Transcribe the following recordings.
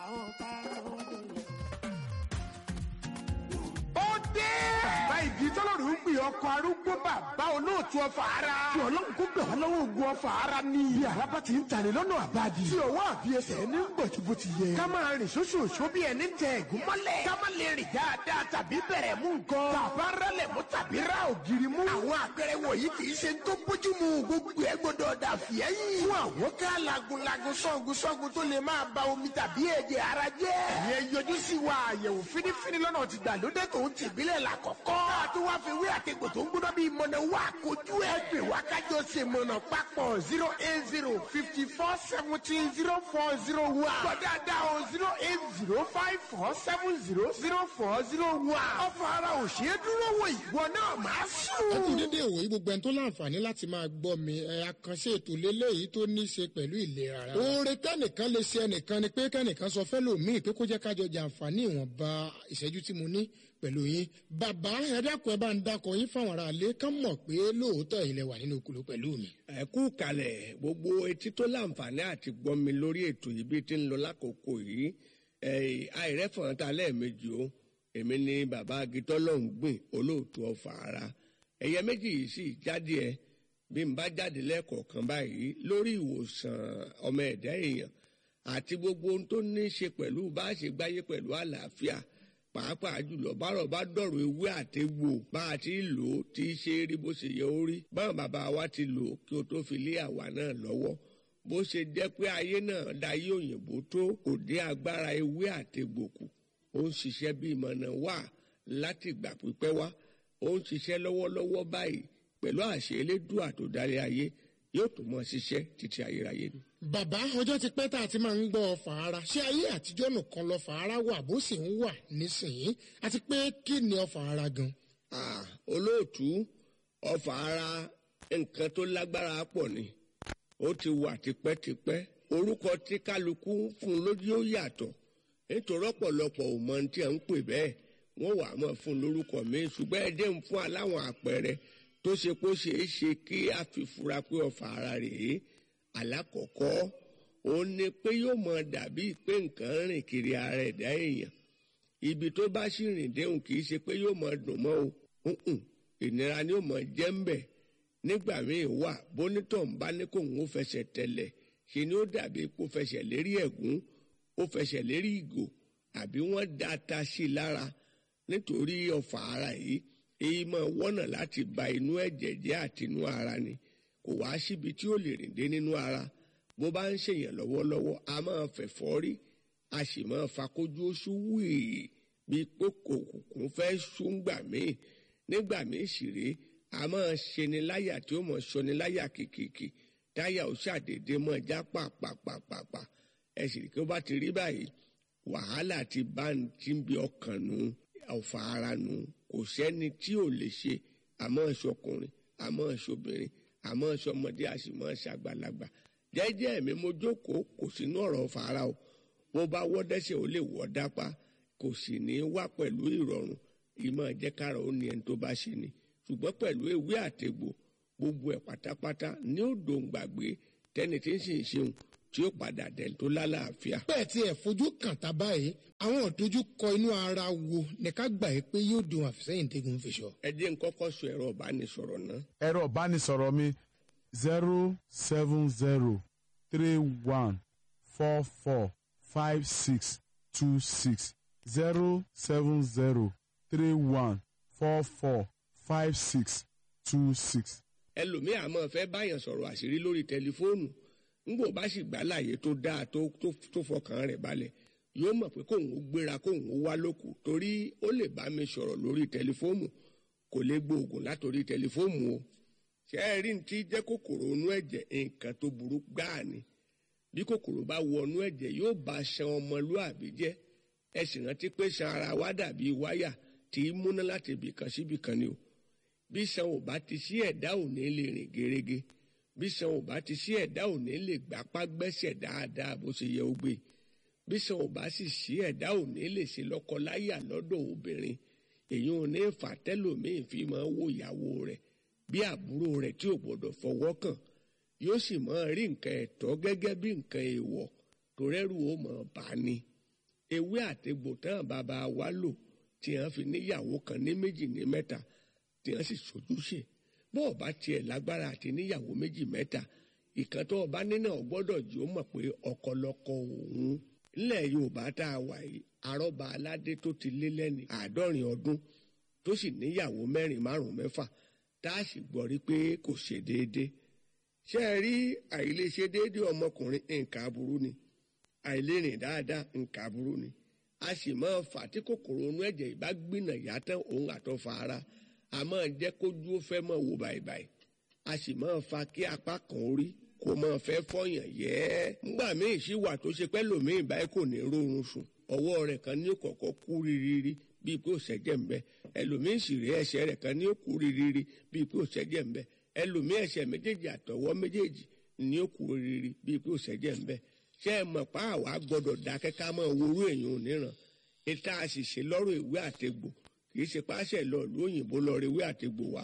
àwọn karùn-ún délé. ó dé. bàbá igi tọ́lọ́rù ń gbé ọkọ̀ arúgbó bàbá olóòtú ọfà ara. tí ọlọ́run kó gbà wá lọ́wọ́ ogun ọfà ara ní. iye àràbà ti ń tani lọ́nà àbáàdì. tí ọwọ́ àbí ẹsẹ̀ ní gbọ̀jú bó ti yẹ. ká máa rìn ṣoṣooṣo bí ẹni tẹ ẹ̀gún mọ́lẹ̀. ká má lè rìn dáadáa tàbí bẹ̀rẹ̀ mú nǹkan. tàbá rálẹ̀ mú tàbí ra ògiri mú. àwọn àpẹẹrẹ wọ̀nyí kì í ṣe tó bójú mu gbogbo ẹ gbọdọ̀ dà fìẹ́yìn. fún àwọn ká lagunlagun sọ́gun sọ́gun tó lè máa ba omi tàbí ẹ̀jẹ̀ ara jẹ́. ìyẹn yọjú sí wa àyẹ̀wò fínífíní lọ́nà ti gbàlódé tó ń tìbílẹ̀ là kọ̀kọ́. ká tó wá fi wí àtẹ̀gbò tó ń gbóná bíi mọ̀nà wá kojú ẹ̀ pè wá kájọ ṣe mọ̀nà papọ̀ zero eight zero fifty four seventeen zero four zero one. gbọ̀dáadáa o zero eight zero five four seven zero zero four zero one. ọ̀fọ̀ ara ò ṣeé dúró wò ìwọ náà máa sùn. ẹ kú dédé ìwòyí gbogbo ẹni tó láǹfààní láti máa gbọ́ mi ẹ àkànṣe ètò lélẹ́yìí tó ní í ṣe pẹ̀lú ìlera ara. oore kẹ́nìkan lè ṣe ẹnìkan ni pé kẹ́nìkan sọ fẹ́ lòmíì pé kó jẹ́ kájọ jàǹfààní ìwọ̀nba ìṣẹ́jú tí mo ní pẹ̀lú yín. bàbá ẹ dákun ẹ bá ń dákọ yín fáwọn ará ilé kán mọ̀ pé lóòótọ́ ilẹ̀ wà nínú okùnlé pẹ̀lú mi. ẹ kú kalẹ̀ gbogbo etí tó láǹfààní àti gbọ́ mi lórí ètò yìí bí ti ń lọ lákòókò yìí àìrẹ́fọ̀n ta lẹ́ẹ̀mejì o èmi ni bàbá agitọ́lọ́hún gbìn olóòtú ọ̀fà ara ẹ̀yẹ méjì yìí sì jáde ẹ bí n bá jáde lẹ́ẹ̀kọ̀ọ̀kan báyìí lórí ìwòsàn ọmọ ẹ̀dá èèyàn àti gbogbo ohun tó ní í ṣe pẹ̀lú bá a ṣe gbáyé pẹ̀lú àlàáfíà pàápàá jùlọ bárọ̀ bá dọ̀rọ̀ ewé àtegbò bá a ti lò ó tí í ṣe rí bó ṣe yẹ ó rí báwọn bàbá wa ti lò ó kí o tó fi lé àwa náà lọ́wọ́ bó ṣe jẹ́ pé ayé náà dayé òyìnbó tó kò dé agbára ewé àtegbò kù ó ń ṣiṣẹ́ bí ìmọ̀nà wà láti ìgbà pípẹ́ wá ó ń ṣiṣẹ́ lọ́wọ́lọ́wọ́ báyìí pẹ̀lú àṣẹ elédùà tó darí ayé yóò tún mọ ṣiṣẹ́ títí ayérayé ni. bàbá ọjọ́ ti pẹ́ tá a ti máa ń gbọ́ ọfà ara ṣé ayé àtijọ́ nìkan lọ́fà ara wà bó sì ń wà nísìnyí àti pé kí ni ọfà ara gan. Ah, olóòtú ọfà ara nǹkan tó lágbára pọ̀ ni ó ti wà tipẹ́tipẹ́ orúkọ tí kálukú fún un lójú ó yàtọ̀ nítorí ọ̀pọ̀lọpọ̀ ò mọ ohun tí à ń pè bẹ́ẹ̀ wọ́n wà á mọ̀ fún un lórúkọ mi ṣùgbọ́n ẹ dé ń fún aláwọn àpẹẹrẹ tó ṣe kó ṣeé ṣe kí a fi fura pé ọfà ara rèé alákọ̀ọ́kọ́ òun ni pé yóò mọ dàbí pé nǹkan rìn kiri ara ẹ̀dá èèyàn ibi tó bá sì rìn déhùn kì í ṣe pé yóò mọ dùn mọ́ o ǹǹ, ìnira ni yóò mọ jẹ́ ń bẹ̀ nígbà míì wà bónítọ̀ ń bá ní kóun ó fẹsẹ̀ tẹ̀lẹ̀ ṣe ni ó dàbí kó fẹsẹ̀ lérí ẹ̀gún ó fẹsẹ̀ lérí ìgò àbí wọ́n da ata sí i lára nítorí ọ̀fà ara yìí èyí máa wọ́nà láti ba inú ẹ̀jẹ̀ jẹ́ àti inú ara ni kò wá síbi tí ó lè rìn dé nínú ara bó bá ń ṣèyàn lọ́wọ́lọ́wọ́ a máa fẹ̀fọ́ rí a sì máa fakójú oṣù wíì bí pé kòkòkò fẹ́ ṣúngbà míì nígbà míì sì rèé a máa ṣeni láyà tí ó mọ̀ ṣọni láyà kìkìkì táyà ó ṣàdédé mọ̀ já pàpàpàpàpà ẹ sì rí kí ó bá ti rí báyìí wàhálà ti bá ń ti ń bi ọkàn nu ọ̀fà ara nu kò sẹ́ni tí ò lè ṣe àmọ́ ṣọkùnrin àmọ́ ṣobìnrin àmọ́ ṣọmọdé a sì mọ́ ṣàgbàlagbà jẹ́jẹ́ mi mo jókòó kò sínú ọ̀rọ̀ ọ̀fà ara o bó bá wọ́ dẹ́sẹ̀ ó lè wọ́ dápá kò sì ní wá pẹ̀lú ìrọ̀rùn ìmọ̀ jẹ́kára ó ní ẹni tó bá ṣe ni ṣùgbọ́n pẹ̀lú ewé àtegbò gbogbo ẹ̀ pátápátá ní ó dòǹgbàgbé tẹ́ni tí ń sì ń ṣeun tí ó padà dẹ̀ tó lálàáfíà. bẹ́ẹ̀ tí ẹ̀ fojú kàn tá báyìí àwọn ìdojúkọ inú ara wo ní ká gbà yìí pé yóò dùn àfisẹ́yìn tẹ́gun fi sọ. ẹ jẹ́ n kọ́kọ́ sọ ẹ̀rọ ìbánisọ̀rọ̀ náà ẹ̀rọ ìbánisọ̀rọ̀ mi zero seven zero three one four four five six two six zero seven zero three one four four five six two six. ẹlòmíì àmọ́ fẹ́ báyàn sọ̀rọ̀ àṣírí lórí tẹlifóònù ńgbò bá sì gbà láàyè tó dáa tó tó tó fọkàn rẹ̀ balẹ̀ yóò mọ̀ pé kóun ó gbéra kóun ó wá lóko torí ó lè bá mi sọ̀rọ̀ lórí tẹlifóònù kò lè gbóògùn látòrí tẹlifóònù o ṣé ẹ rí ní tí jẹ́ kòkòrò inú ẹ̀jẹ̀ nǹkan tó burú gbáà ni bí kòkòrò bá wọnú ẹ̀jẹ̀ yóò bá ṣan ọmọlúàbí jẹ́ ẹ sì rántí pé ṣan ara wa dàbí wáyà tí í múná láti ibìkan síbìkan ni o bí ṣan ò bá ti sí ẹ̀dá ò ní lè rìn gerege bí ṣan ò bá ti sí ẹ̀dá ò ní lè gbapá gbẹ́sẹ̀ dáadáa bó ṣe yẹ ó gbé bí ṣan ò bá sì sí ẹ̀dá ò ní lè ṣe lọ́kọláyà lọ́dọ̀ obìnrin èyí ò ní fà tẹ́lòmíì fi máa wo ìyàwó rẹ̀ bí àbúrò rẹ̀ tí ò gbọ́dọ̀ fọwọ́ kàn yóò sì máa rí nǹkan ẹ̀tọ́ gẹ́gẹ́ bí nǹkan èèwọ̀ tó rẹ́rù ó mọ̀ bá ní ewé àtegbò tán bàbá wa lò tí wọ́n fi níyàwó kan ní méjì ní mẹ́ta tí wọ́n sì sojúṣe bọ́ọ̀ bá tiẹ̀ lágbára àti níyàwó méjì mẹ́ta ìkan tó ọba nínú ọgbọ́dọ̀ jí ó mọ̀ pé ọkọlọkọ òun nílẹ̀ yorùbá tá a wà yìí arọ́ba aládé tó ti lé lẹ́ni àádọ́rin ọdún tó sì níyàwó mẹ́rin márùn mẹ́fà tá a sì gbọ́ rí pé kò ṣe déédéé ṣé ẹ rí àìlèṣe déédéé ọmọkùnrin nǹkan aburú ni àìlérìn dáadáa nǹkan aburú ni a sì máa fà tí kòkòrò inú ẹ̀jẹ̀ ìbá gbìnà yàtọ̀ òun àtọ́fà ara a máa jẹ́ kójú ó fẹ́ mọ̀ wò báyìí a sì máa fa kí apá kan orí kò máa fẹ́ fọyàn yẹ́ ńgbà míì sí wà tó ṣe pẹ́ lòmíì báyìí kò ní rórun sùn ọwọ́ rẹ̀ kan ní kọ̀kọ́ kú rírírí bíi pé òṣẹ́jẹ̀ ń bẹ ẹlòmíì sì rí ẹsẹ̀ rẹ̀ kan ní kú rírírí bíi pé òṣẹ́jẹ̀ ń bẹ ẹlòmíì ẹsẹ̀ méjèèjì àtọwọ́ méjèèjì ní kú rírírí bíi pé òṣẹ́jẹ̀ ń bẹ ṣé ẹ mọ̀ pa àwa gbọ́dọ̀ dákẹ́ ká máa worú èèyàn oníran ìta àṣìṣe lọ́rọ̀ ìwé àtegbò kì í ṣe páṣẹ lọ ìlú òyìnbó lọ rí ìwé àtegbò wá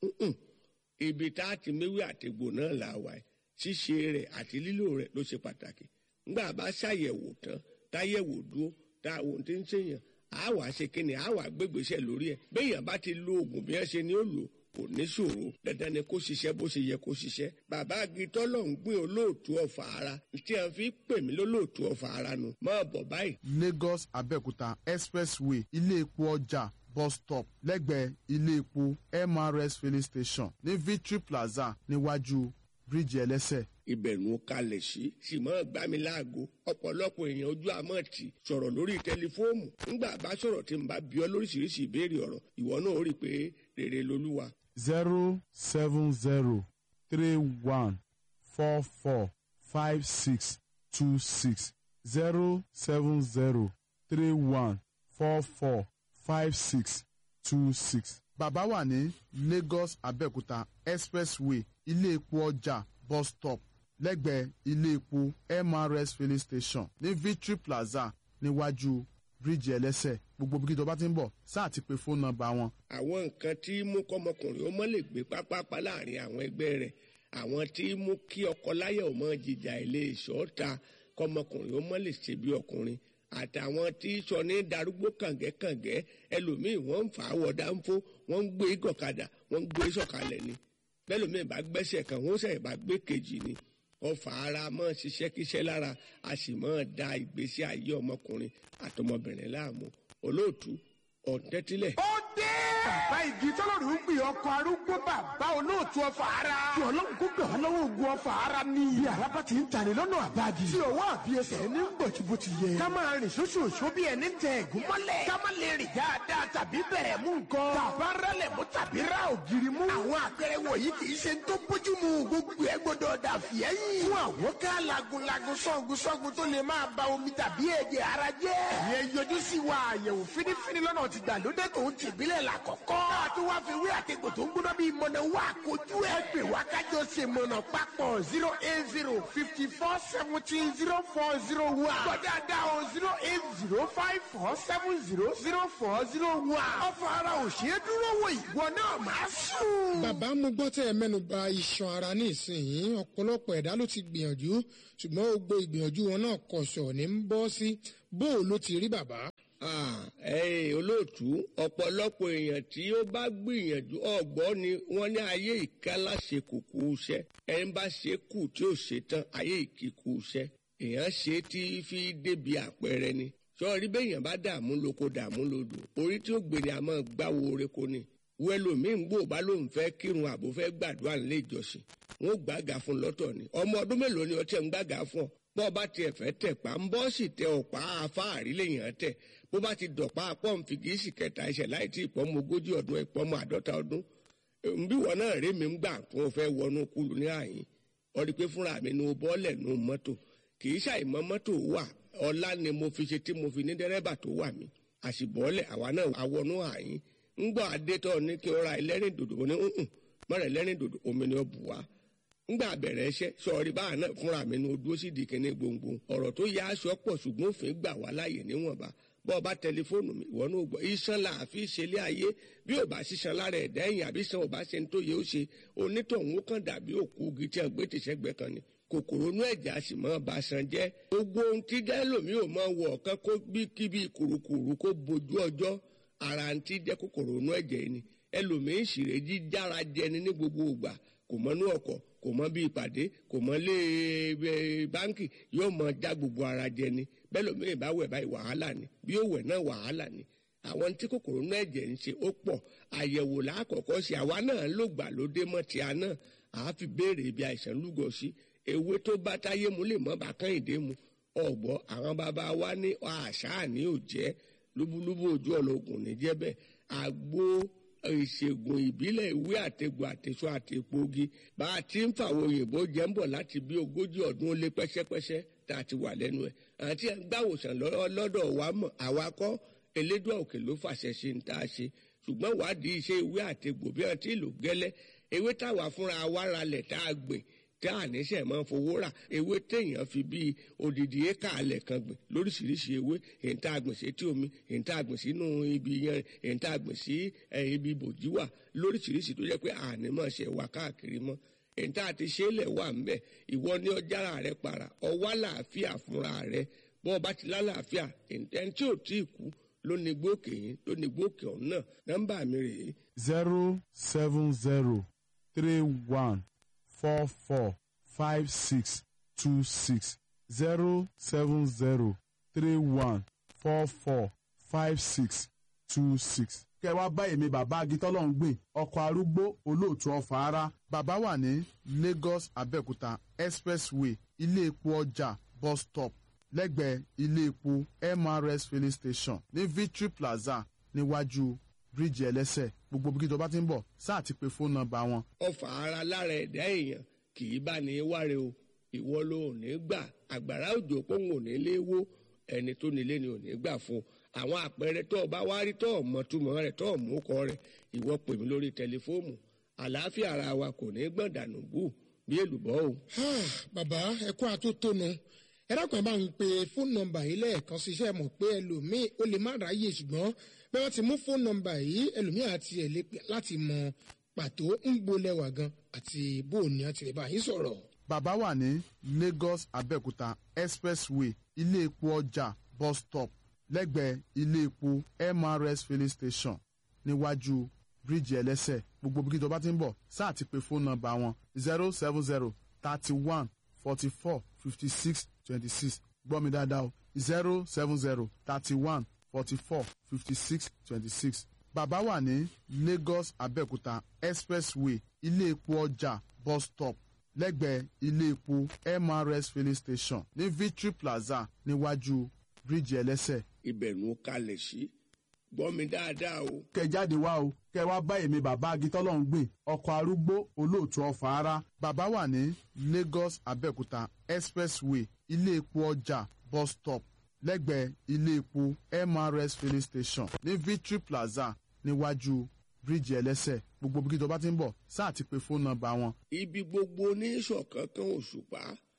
ibi tá a ti méwé àtegbò náà là wà ṣíṣe rẹ̀ àti lílò rẹ̀ ló ṣe pàtàkì ńgbà bá ṣàyẹ̀wò tán táyẹ̀wò dúró tá a wò tí ń ṣèyàn á wàá ṣe kíni á wàá gbégbèsè lórí ẹ̀ béèyàn bá ti lo oògùn bí wọ́n ṣe ni ó lò kò ní ṣòro dandan ni kó ṣiṣẹ́ bó ṣe yẹ kó ṣiṣẹ́ bàbá agitọ́ lọ ń gbìn olóòtú ọ̀fà ara tí a fi pè mí lólóòtú ọ̀fà ara nu máa bọ̀ báyìí. lagos abẹ́òkúta expressway ilé epo ọjà bus stop lẹ́gbẹ̀ẹ́ ilé epo mrs filling station ní victory plaza níwájú bíríìjì ẹlẹ́sẹ̀ ìbẹ̀rù kalẹ̀ sí sì máa gbá mi láago ọ̀pọ̀lọpọ̀ èèyàn ojú àmọ́ tì sọ̀rọ̀ lórí tẹlifóòmù ńgbà bá sọ̀rọ̀ tí n bá bí ọ lóríṣiríṣi ìbéèrè ọ̀rọ̀ ìwọ náà ó rí i pé rere lolúwa. zero seven zero three one four four five six two six zero seven zero three one four four five six two six. bàbá wà ní lagos abẹ́òkúta expressway ilé epo ọjà bus stop lẹ́gbẹ̀ẹ́ ilé epo mrs filling station ní victory plaza níwájú bíríìjì ẹlẹ́sẹ̀ gbogbo bí kíjọba ti ń bọ̀ sáà ti pe fóònù nọ́mbà wọn. àwọn nǹkan tí mú kọ́mọkùnrin ó mọ́ lè gbé pápápá láàrin àwọn ẹgbẹ́ rẹ̀ àwọn tí mú kí ọkọ láyà ò mọ jìjà ilé ìṣọ́ta kọ́mọkùnrin ó mọ́ lè ṣe bí ọkùnrin àtàwọn tí sọ ní darúgbó kàngẹ́kàngẹ́ ẹlòmíì wọ́n ń fà á wọ̀ dáńfó wọ́n ń gbé gọ̀kadà wọ́n ń gbé sọ̀kalẹ̀ ni bẹ́lòmíì bá gbẹ́sẹ̀ kan wọ́n sẹ̀ bá gbé kejì ni ọfà ara mọ́ ṣiṣẹ́ kíṣẹ́ lára a sì mọ́ da ìgbésí ayé ọmọkùnrin àtọmọbìnrin láàmú olóòtú ọ̀tẹ́tílẹ̀. ó dé. bàbá igi tọ́lọ́rù ń gbìn ọkọ̀ arúgbó bàbá olóòtú ọfà ara. tí ọlọ́run kó gbẹ̀ wọ́n lọ́wọ́ ogun ọfà ara ní. iye àràbà ti ń tani lọ́nà àbájì. tí ọwọ́ àbí ẹsẹ̀ ní bọ̀tìbọ̀ ti yẹ. ká máa rìn ṣoṣooṣo bí ẹni tẹ ẹ̀gún mọ́lẹ̀. ká má lè rìn dáadáa tàbí bẹ̀rẹ̀ mú nǹkan. tàbá rálẹ̀ mú tàbí rá ògiri mú. àwọn àpẹẹrẹ wọ̀nyí kì í ṣe ń tó bójú mu gbogbo ẹ gbọdọ̀ dà fìyẹ́yìn. fún àwọn ká lagunlagun sọ́gun sọ́gun tó lè máa ba omi tàbí ẹ̀jẹ̀ ara jẹ́. ìyẹn yọjú sí wa àyẹ̀wò fínífíní lọ́nà ti gbàlódé tó ń tìbílẹ̀ là kọ̀kọ́. ká tó wá fi wí àtẹ̀gbò tó ń gbóná bíi mọ̀nà wá kojú ẹ̀ pè wá kájọ ṣe mọ̀nà papọ̀ zero eight zero fifty four seventeen zero four zero one. gbọ́dọ̀ o zero eight zero five four seven zero zero four zero one. ọ̀fọ̀ ara ò ṣe é dúró wò ìwọ náà máa sùn. bàbá mo gbọ́ tẹ́ ẹ mẹ́nu ba iṣan ara ní ìsinyìí ọ̀pọ̀lọpọ̀ ẹ̀dá ló ti gbìyànjú ṣùgbọ́n gbogbo ìgbìyànjú wọn náà kọ̀ṣọ̀ ní ń bọ́ sí bó o ló ti rí bàbá. ẹ̀yin olóòtú ọ̀pọ̀lọpọ̀ èèyàn tí ó bá gbìyànjú ọ̀gbọ́n ni wọ́n ní ayé ìkálá ṣe kùkù iṣẹ́ ẹni bá ṣe kù tí ó ṣe tán ayé ìkíkù iṣẹ́ èèyàn ṣe tí fi débi àpẹẹrẹ ni sọ́ọ́rí bẹ́ẹ̀yàn bá dààmú lóko dààmú lodò orí tí ó gbèrè àmọ́ gbáwo oreko ni wẹ́lòmíín gbò bá lóun fẹ́ kírun àbò fẹ́ gbàdúrà nílé ìjọsìn wọn ò gbàgà fún lọ́tọ̀ ni ọmọ ọdún mélòó ni ọtí ẹ̀ ń gbàgà fún ọ bọ́ bá tiẹ̀ fẹ́ tẹ̀ pa ń bọ́ sì tẹ ọ̀pá afáàrí lèèyàn tẹ̀ bó bá ti dọ̀pá pọ́ǹfì kì í sì kẹta ẹsẹ̀ láì tí ìpọ́nmọ ogójì ọdún ìpọ́nmọ àádọ́ta ọdún nbí wọn náà rí mi ń gbà tó o fẹ́ wọnú kúlù ní àyín ọdí pé fúnra mi ní o bọ́ọ̀lẹ̀ nù mọ́tò kì í ṣàìmọ́ mọ́tò wà ọlá ni mo fi ṣe tí mo fi ní dẹ́rẹ́bà tó wà mí àṣìbọ́ọ̀lẹ̀ àwa náà àwọnú àyín ń gbọ́ adétọ́ ní kí o ra ẹlẹ́rìn dòdò ní nùn mọ́rẹ̀ ẹlẹ́rìn dòdò omi ni ó bù wá ngbà bẹ̀rẹ̀ ẹṣẹ́ sọ̀rí báà náà fúnra mi ní o dúró sí ìdíkẹ́ni gbòǹgbò ọ̀rọ̀ tó yá aṣọ pọ̀ ṣùgbọ́n òfin gbà wá láàyè níwọ̀nba bọ́ọ̀ bá tẹlifóònù mi ìwọ náà gbọ́ iṣan la àfi ṣẹlẹ̀ ayé bí ò bá ṣiṣan lára ẹ̀dá ẹ̀yìn àbí san ò bá ṣe ń tó yẹ ó ṣe onítọ̀hún ó kàn dàbí òkú igi tí a gbé tìṣẹ́gbẹ́ kan ni kòkòrò inú ẹ̀jẹ̀ a sì máa ba san jẹ́ gbogbo ohun tí dẹ́lòmí ò máa wọ̀ ọ̀kan kó bí kíbi kùrukùru kó bojú ọjọ́ ara ń tí jẹ́ kòkòrò inú ẹ̀jẹ̀ yìí ni ẹlòmíín sì rè jí jára jẹni ní gbogbo ìgbà kò mọ inú ọkọ̀ kò mọ bí ìpàdé kò mọ lé báńkì yóò mọ já gbogbo ara jẹni bẹ́ẹ̀ lómìnira bá wẹ̀ báyìí wàhálà ni bí ó wẹ̀ náà wàhálà ni àwọn tí kòkòrò náà ẹ̀jẹ̀ ń ṣe ó pọ̀ àyẹ̀wò lákọ̀ọ́kọ́ sí àwa náà ló gbà lóde mọ́ ti a náà àá fi béèrè ibi àìsàn lúgọ sí ewé tó bá táyé mu lè mọ́ bá kán ìdè mu ọ̀gbọ́ àwọn bàbá wa ní àṣà ní òjẹ́ lúbúlúbú ojú ọlọ́gùn ní jẹ́bẹ̀ àgbo ìṣègùn ìbílẹ̀ ìwé àtẹ̀gbò àtẹ̀sọ àtẹ̀pọ̀gi bá a ti ń fàwọn òyìnbó jẹ́ ń bọ̀ láti bí ogójì ọdún ó lé pẹ́sẹ́pẹ́sẹ́ tá a ti wà lẹ́nu ẹ̀ àti gbàwòsàn lọ́dọ̀ wa mọ̀ àwa kọ́ elédùn òkè ló fàṣẹ ṣe ń tá a ṣe ṣùgbọ́n wádìí iṣẹ́ ìwé àtẹ̀gbò bí wọ́n ti lò gẹ́lẹ́ ewé táwa fúnra wa ralẹ̀ tá a gbìn tá a níṣẹ́ máa ń fowó rà ewé téèyàn fi bíi odidi éka alẹ̀ kan gbìn lóríṣiríṣi ewé èyí tá a gbìn sí etí omi èyí tá a gbìn sínú ibi yẹn èyí tá a gbìn sí ibi bòjíwà lóríṣiríṣi tó jẹ́ pé àní máa ṣe wà káàkiri mọ́ èyí tá a ti ṣe é lẹ̀ wà ń bẹ̀ ìwọ ní ọjàrà rẹ para ọwá làáfíà fúnra rẹ bọ́ ọ bá ti lálàáfíà ẹni tí ò tí ì kú ló ní gbókè yín ló ní gbókè ọ̀hún náà nọ́mbà mi rèé zero seven zero three one four four five six two six zero seven zero three one four four five six two six. kẹ wá bá èmi bàbá agitọ́lọ́hún gbìn ọkọ̀ arúgbó olóòtú ọ̀fà ara bàbá wà ní lagos abẹ́òkúta expressway ilé epo ọjà bus stop lẹ́gbẹ̀ẹ́ ilé epo mrs filling station ní victory plaza níwájú bíríìjì ẹlẹ́sẹ̀ gbogbo bí kíjọba ti ń bọ̀ sáà ti pe fóònù nọ́mbà wọn. ọfà ara lára ẹ̀dá èèyàn kì í bá ní wáre o ìwọ ló ò ní gbà àgbàrá òjò pòun ò ní lé wó ẹni tó nílé ni ò ní gbà fún àwọn àpẹẹrẹ tó o bá wá rí tó o mọ túmọ̀ rẹ̀ tó o mú kọ rẹ̀ ìwọ pè mí lórí tẹlifóònù àlàáfíà ara wa kò ní gbọ̀n dànù bù bí èlùbọ́ o. bàbá ẹ kó àtótónu ẹ dákun ẹ bá ń pe fóònù nọ́mbà yìí lẹ́ẹ̀kan ṣiṣẹ́ mọ̀ pé ẹlòmíì ó lè má ráyè ṣùgbọ́n bí wọ́n ti mú fóònù nọ́mbà yìí ẹlòmíì àti ẹ̀ lè pè láti mọ pàtó ń gbolẹ̀wà gan àti bó o ní àti lè bá yín sọ̀rọ̀. bàbá wà ní lagos abẹ́òkúta expressway ilé epo ọjà bus stop lẹ́gbẹ̀ẹ́ ilé epo mrs filling station níwájú bíríìjì ẹlẹ́sẹ̀ gbogbo bí kíjọba ti ń bọ̀ sáà ti pe fóònù nọ́mbà wọn zero seven zero thirty one forty four fifty six twenty six gbọ́ mi dáadáa o zero seven zero thirty one forty four fifty six twenty six bàbá wà ní lagos abẹ́òkúta expressway ilé epo ọjà bus stop lẹ́gbẹ̀ẹ́ ilé epo mrs filling station ní victory plaza níwájú bíríìjì ẹlẹ́sẹ̀. ìbẹ̀rù kalẹ̀ sí gbọ́ mi dáadáa o. kẹ jáde wá o kẹ wá bá èmi bàbá agitọ́lọ́hún gbìn ọkọ̀ arúgbó olóòtú ọ̀fà ara bàbá wà ní lagos abẹ́òkúta expressway ilé epo ọjà bus stop lẹ́gbẹ̀ẹ́ ilé epo mrs filling station ní victory plaza níwájú bíríìjì ẹlẹ́sẹ̀ gbogbo bí kíjọba ti ń bọ̀ sáà ti pe fóònù nọ́mbà wọn. ibi gbogbo ní ìṣọ̀kan kan òṣùpá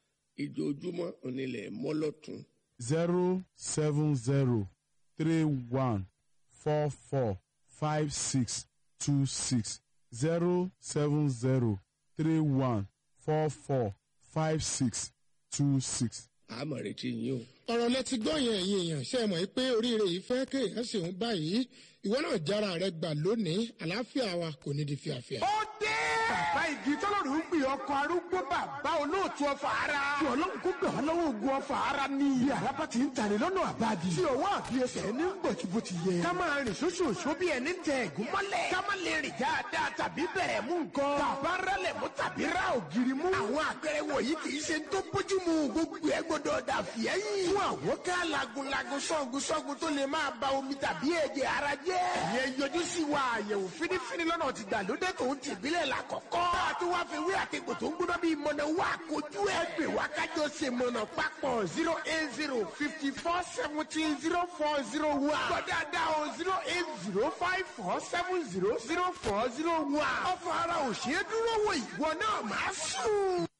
ìjojúmọ́ onílẹ̀ mọ́lọ́tún. zero seven zero three one four four five six two six zero seven zero three one four four five six two six. àmọ̀ retí yín o. ọ̀rọ̀ lẹ ti gbọ́ yẹn ẹ̀yin èèyàn ṣe é mọ̀ pé oríire yìí fẹ́ kéèyàn ṣèun báyìí ìwọ náà jára rẹ gbà lónìí àlàáfíà wa kò ní di fíafíà. ó dé. bàbá igi tọ́lọ́run ń pè ọkọ̀ arúgbó bàbá olóòtú ọfà ara. tí ọlọ́run kó gbà wọ́n lọ́wọ́ ogun ọfà ara ní. bí araba ti ń tani lọ́nà àbádi. tí ọwọ́ àbí ẹsẹ̀ ní gbòtìbò ti yẹ. ká máa rìn sóṣooṣo bí ẹni tẹ ẹ̀gún mọ́lẹ̀. ká má lè rìn dáadáa tàbí bẹ̀rẹ̀ mú nǹkan. tàbá rálẹ̀ mú tàbí rá ògiri mú. àwọn àpẹẹrẹ wọ̀nyí kì í ṣe tó bójú mu gbogbo ẹ gbọdọ̀ dà fìẹ́yìn. fún àwọn ká lagunlagun sọ́gun sọ́gun tó lè máa ba omi tàbí ẹ̀jẹ̀ ara jẹ́. ìyẹn yọjú sí wa àyẹ̀wò fínífíní lọ́nà ti gbàlódé tó ń tìbílẹ̀ la kọ̀kọ́. bá a tún wá fi wí àtẹ̀gbò tó ń gbóná bíi mọ̀nà wá kojú ẹ̀ pè wá kájọ ṣe mọ̀nà papọ̀ zero eight zero fifty four seventeen zero four zero one. gbọ́dọ̀ o zero eight zero five four seven zero zero four zero one. ọ̀fọ̀ ara ò ṣeé dúró wò ìwọ náà máa sùn.